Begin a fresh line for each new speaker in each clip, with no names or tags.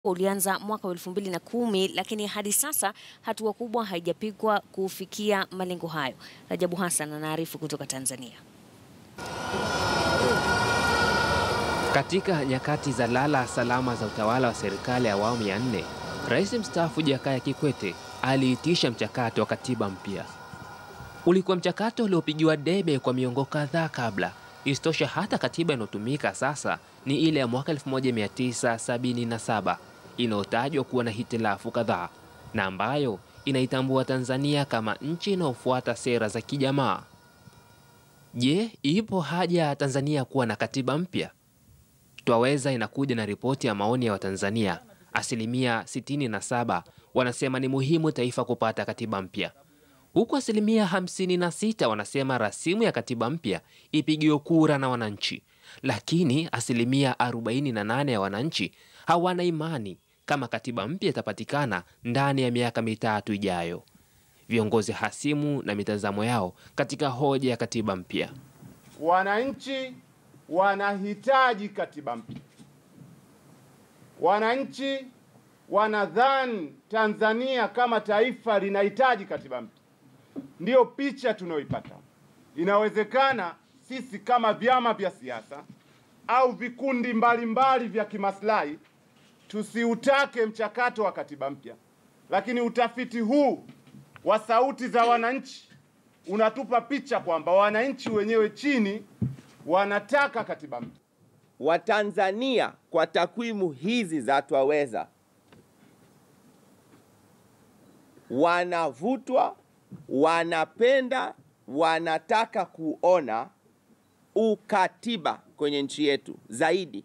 ulianza mwaka wa elfu mbili na kumi lakini hadi sasa hatua kubwa haijapigwa kufikia malengo hayo. Rajabu Hassan anaarifu kutoka Tanzania.
Katika nyakati za lala salama za utawala wa serikali ya awamu ya nne, Rais mstaafu Jakaya Kikwete aliitisha mchakato wa katiba mpya. Ulikuwa mchakato uliopigiwa debe kwa miongo kadhaa kabla. Isitoshe, hata katiba inayotumika sasa ni ile ya mwaka 1977 inayotajwa kuwa na hitilafu kadhaa na ambayo inaitambua Tanzania kama nchi inayofuata sera za kijamaa. Je, ipo haja ya Tanzania kuwa na katiba mpya? Twaweza inakuja na ripoti ya maoni ya Watanzania. Asilimia 67 wanasema ni muhimu taifa kupata katiba mpya, huku asilimia 56 wanasema rasimu ya katiba mpya ipigiwe kura na wananchi, lakini asilimia 48 ya wananchi hawana imani kama katiba mpya itapatikana ndani ya miaka mitatu ijayo. Viongozi hasimu na mitazamo yao katika hoja ya katiba mpya.
Wananchi wanahitaji katiba mpya. Wananchi wanadhani Tanzania kama taifa linahitaji katiba mpya. Ndiyo picha tunayoipata. Inawezekana sisi kama vyama vya siasa au vikundi mbalimbali vya kimaslahi tusiutake mchakato wa katiba mpya, lakini utafiti huu wa sauti za wananchi unatupa picha kwamba wananchi wenyewe chini wanataka katiba mpya.
Watanzania kwa takwimu hizi za Twaweza wanavutwa, wanapenda, wanataka kuona ukatiba kwenye nchi yetu zaidi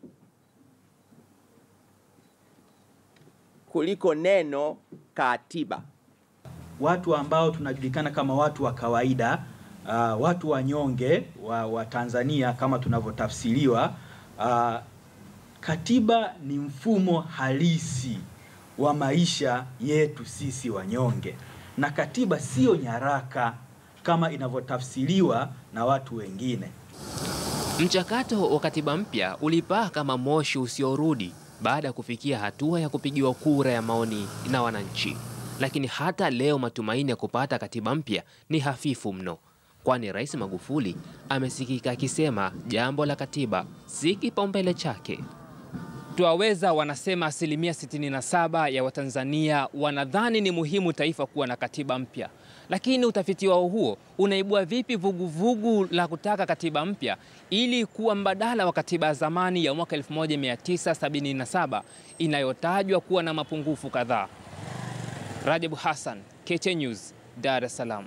kuliko neno katiba.
Watu ambao tunajulikana kama watu wa kawaida uh, watu wanyonge wa, wa Tanzania kama tunavyotafsiriwa. Uh, katiba ni mfumo halisi wa maisha yetu sisi wanyonge, na katiba siyo nyaraka kama inavyotafsiriwa na watu wengine.
Mchakato wa katiba mpya ulipaa kama moshi usiorudi baada ya kufikia hatua ya kupigiwa kura ya maoni na wananchi. Lakini hata leo matumaini ya kupata katiba mpya ni hafifu mno, kwani Rais Magufuli amesikika akisema jambo la katiba si kipaumbele chake.
Twaweza wanasema asilimia 67 ya Watanzania wanadhani ni muhimu taifa kuwa na katiba mpya, lakini utafiti wao huo unaibua vipi vuguvugu vugu la kutaka katiba mpya ili kuwa mbadala wa katiba ya zamani ya mwaka 1977 inayotajwa kuwa na mapungufu kadhaa. Rajabu Hassan, KTN News, Dar es Salaam.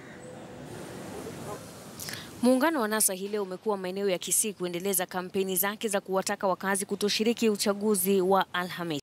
Muungano wa NASA hii leo umekuwa maeneo ya Kisii kuendeleza kampeni zake za kuwataka wakazi kutoshiriki uchaguzi wa Alhamisi.